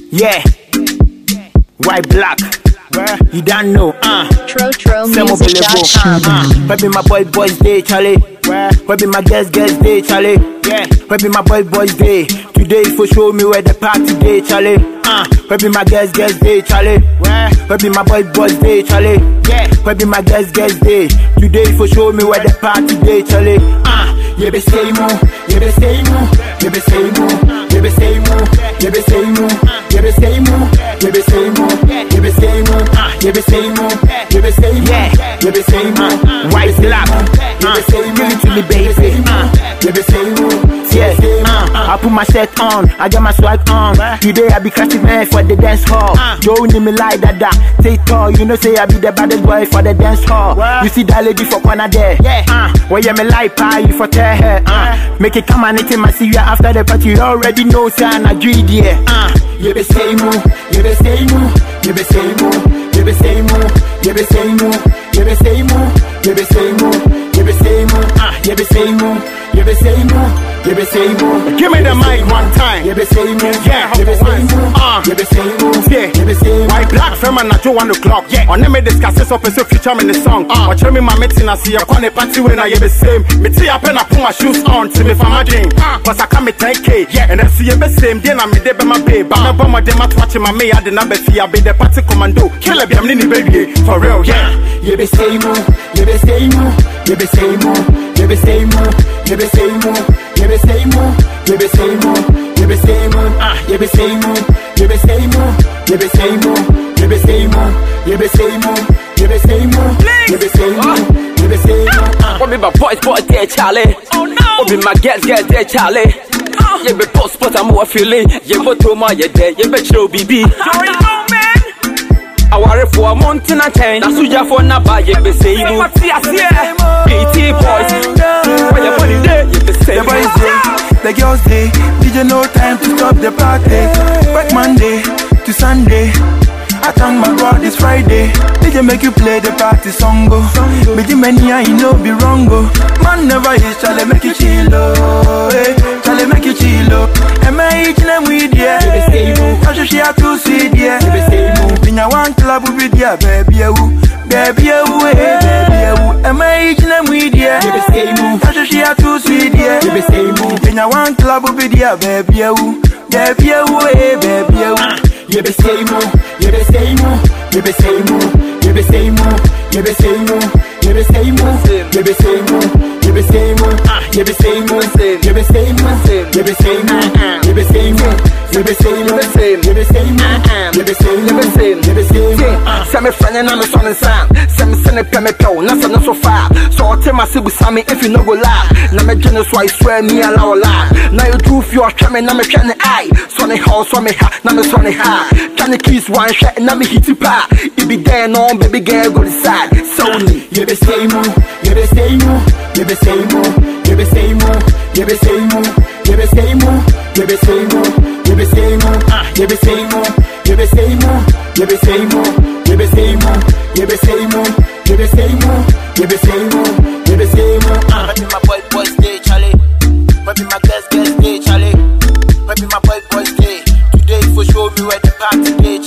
Yeah. White black. You don't know, uh. TroTroMusic.com. Uh, where be my boy boys day, Charlie? Where, where be my girls girls day, Charlie? Yeah. Where be my boy boys day? Today for show me where the party day, Charlie. Uh, where be my girls girls day, Charlie? Where, where be my boy boys day, Charlie? Yeah. Where be my girls girls day? Today for show me where the party day, Charlie. Uh, you be say mo, you be say mo, you be say mo, you be say mo, you be say mo, you be say mo, you be say mo, you be say mo, uh, you be say mo, you be say mo, you be say mo, white black, you be say mo, to me baby, uh, you be say mo, yeah, uh, I put my shirt on, I got my swag on. Today I be crashing man for the dance hall. Joe need me like that, that. Take tall, you know say I be the baddest boy for the dance hall. You see that lady for corner there, yeah. Uh, where you me like pie, you for tell her, uh. Make it come and it in my see you after the party. You already know, say I'm a dream, yeah. Uh, you be say mo, you be say mo, you be say mo, you be say mo, you be say mo, you be say mo, you be say mo, you be say mo, uh, you be say mo, you be say mo, you be say mo. Give me the mic one time. You be say mo, Yeah, you be say mo, uh, you be say mo, yeah. you be say mo. White black fam and at one o'clock. Yeah. On them me discuss this up so future me the song. Uh. Watch me my meeting I see a corner party when I hear the same. Me see up and I put my shoes on to me for my dream. Uh. Cause I come me 10k. Yeah. And I see the same then I me dey be my babe. I'm a my dem at watching my me I did not be fear be the party commando. Kill a be I'm nini baby. For real, yeah. You be say mo, you be say mo, you be say mo, you be say mo, you be say mo, you be say mo, you be say mo, you be say mo, ah, you be say mo, you be say mo, you be say mo, you be say mo, you be say mo, you be say mo, you be say mo, you be say mo, ah. What be my boys, boy, there, Charlie? Oh no! What be my girls, girls, there, Charlie? Oh. Yeah, be post, but I'm more feeling. Yeah, but to my, yeah, there, yeah, bet you, BB. Aware for a mountain and chain. That's who for na buy it, be say you. BT boys, why your money there? You be say The boys day, the girls day, DJ no time to stop the party. Work Monday to Sunday. I thank my God it's Friday. DJ make you play the party song go. Be the many I know be wrong go. Man never is Charlie make you chill oh. Hey, Charlie make you chill oh. Am I eating them with yeah? I should share two sweet yeah. Pinya one club with yeah baby you. Baby you hey baby you. Am I eating them with yeah? I should share two sweet yeah. Pinya one club with yeah baby you. Baby you hey baby you. You be say mo, you be say mo, you be say mo, you be say mo, you be say mo, you be say mo, you be say mo, you be say mo, ah, you be say mo, you be say mo, you be say mo, you be say mo, you be say mo, you be say mo, you be say mo, you be say mo, ah. Send me friend and I'm a son and son. Send me send a pay me pill, not so so far. So I'll tell my sibling Sammy if you no go lie. Now me jealous why swear me allow lie. Now you do for your try me, now me try the eye. Sonny house, so me ha, now me sonny ha. Trying to kiss one shot and now me hit it pa. It be there on baby girl go decide. Sony. You be say mo, you be say mo, you be say mo, you be say mo, you be say mo, you be say mo, you be say mo, you be say mo, ah, you be say mo, you be say mo, you be say mo, you be say mo, you be say mo, you be say mo, you be say mo, you be say mo, ah. Where be my boy boys day, Charlie? Where be my girls girls day, Charlie? Where be my boy boys day? Today for show me where the party day,